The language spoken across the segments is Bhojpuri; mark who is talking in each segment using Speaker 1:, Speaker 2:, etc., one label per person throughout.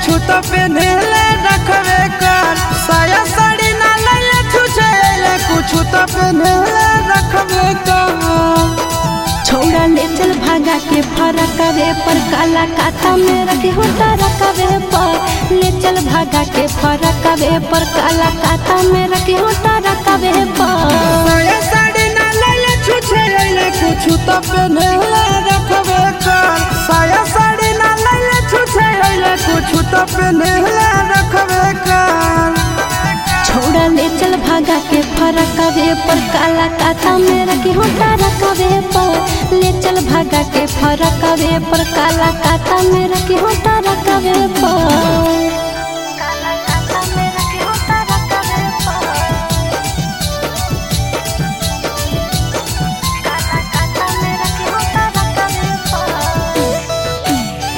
Speaker 1: कुछ तो पहनेले रखबे कर साया साड़ी ना लैले छुछे ले कुछ तो पहनेले रखबे कर
Speaker 2: छोड़ा ले चल भागा के फरकवे पर काला काता में रखे होता रकवे पर ले चल भागा के फरकवे पर काला काता में रखे होता रकवे पर
Speaker 1: साया साड़ी ना लैले छुछे ले कुछ तो पहनेले रखबे कर साया साड़ी ना लैले छुछे ले कुछ तो पहनेले रखबे कर
Speaker 2: छोड़ा ले चल भागा के फरकवे पर काला काता में रखे होता रकवे पर ले चल भागा के फरकवे पर काला काता में रखे होता रकवे पर काला काता में रखे होता रकवे पर काला काता में रखे होता रकवे पर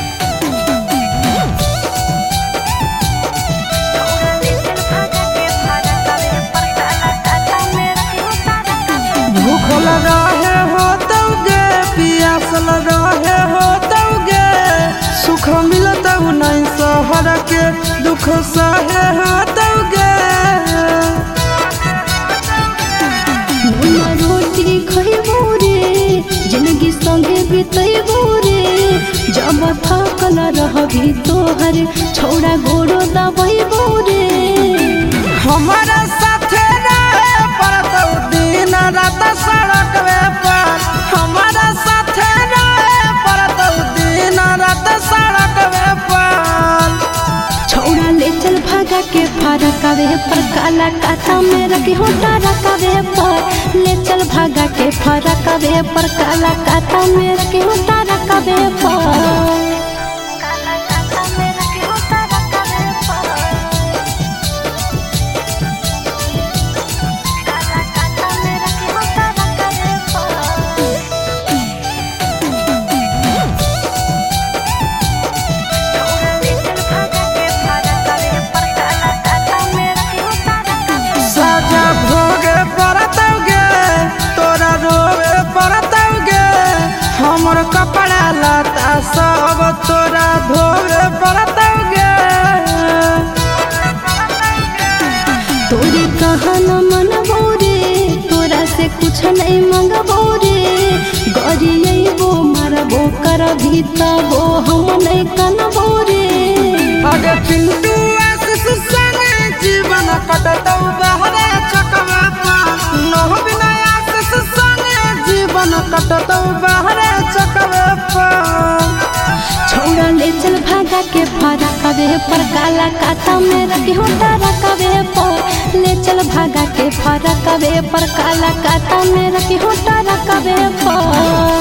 Speaker 1: भूख लगा है हो तौगे पियास लगा है हो तौगे सुख मिलत नहीं सहर के दुख सहे हो तौगे
Speaker 2: मुन्ना रोटी खइबो रे जिंदगी संगे बितैबो रे जब थकल रहबी तोहर छोड़ा गोड़ो दबैबो रे
Speaker 1: हमारा साथे रहे पड़तौ दिन रात सड़क पर हमारा साथे रहे पड़तौ दिन रात सड़क पर
Speaker 2: छोड़ा ले चल भागा के फरकवे पर काला काता में रखे होता रकवे पर ले चल भागा के फरकवे पर काला काता में रखे होता रकवे पर काला काता में रखे होता रकवे पर काला काता में रखे होता रकवे पर
Speaker 1: साजा भोगे पड़तौगे तोरा रोवे पड़तौगे हमर कपड़ा लता सब तोरा धोवे पड़तौगे
Speaker 2: तोरी कहना मन रे तोरा से कुछ नहीं मंगबो रे गरियबो मरबो कर भी तबो हम नहीं कनबो रे
Speaker 1: अगे पिंटू आशीष संगे जीवन कटतौ बहरे चकवे पर नह बिना आशीष संगे जीवन कटतौ बहरे चकवे पर
Speaker 2: छोड़ा ले चल भागा के फरकवे पर काला काता में रखे होता रकवे पर ले चल भागा के फरकवे पर काला काता में रखे होता रकवे पर